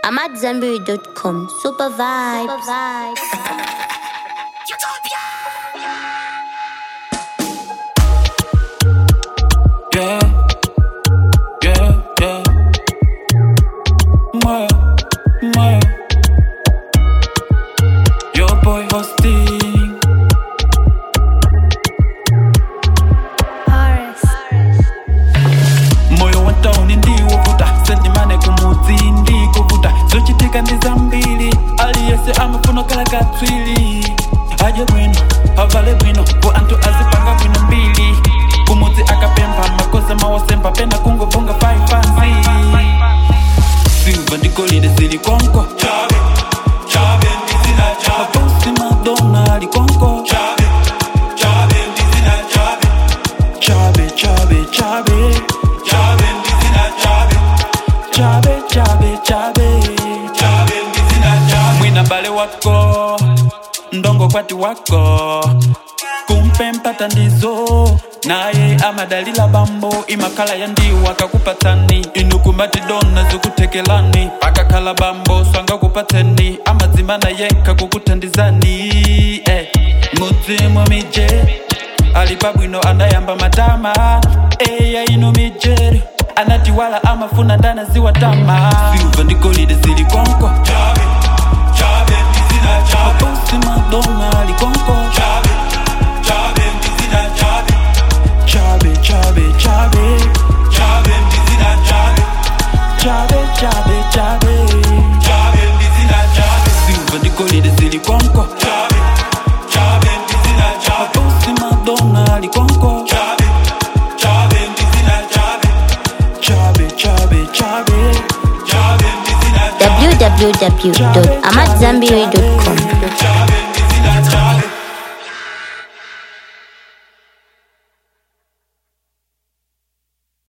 AmadZanbury.com. Super vibes. Super vibes. Yeah, yeah, yeah. Moyo, moyo. Your boy hosting. moyo wa tauni ndiwovuta sendimane kumudzi ndikuvuta zochitika ndi zambiri aliyese amafuna kala katswiri aje bwino avale bwino ku anthu azipanga bwino mbiri kumudzi akapempha makoza mawasemba pena kungovunga paipansi silva ndi golide zili konko mabosi madona ali konko chabe chabe chabe chabe chabe chabe mwina bale wako ndongo kwati wako kumpe mpata ndizo naye amadalila bambo imakala ya ndiwo akakupatani inu kumati dona zikutekelani akakhala bambo swangakupatseni amadzimana yekha kukuthandizani eh. mudzimu mije ali pabwino anayamba matama eya inu mijeri anati wala amafuna ndana ziwatama silva ndi golide zili konko mabosi madona ali konko chabe chabe chabe chabe chabe chabe silva ndi golide zili konko mabosi madona ali konko chabe chabe chabe www.amadzanbury.com.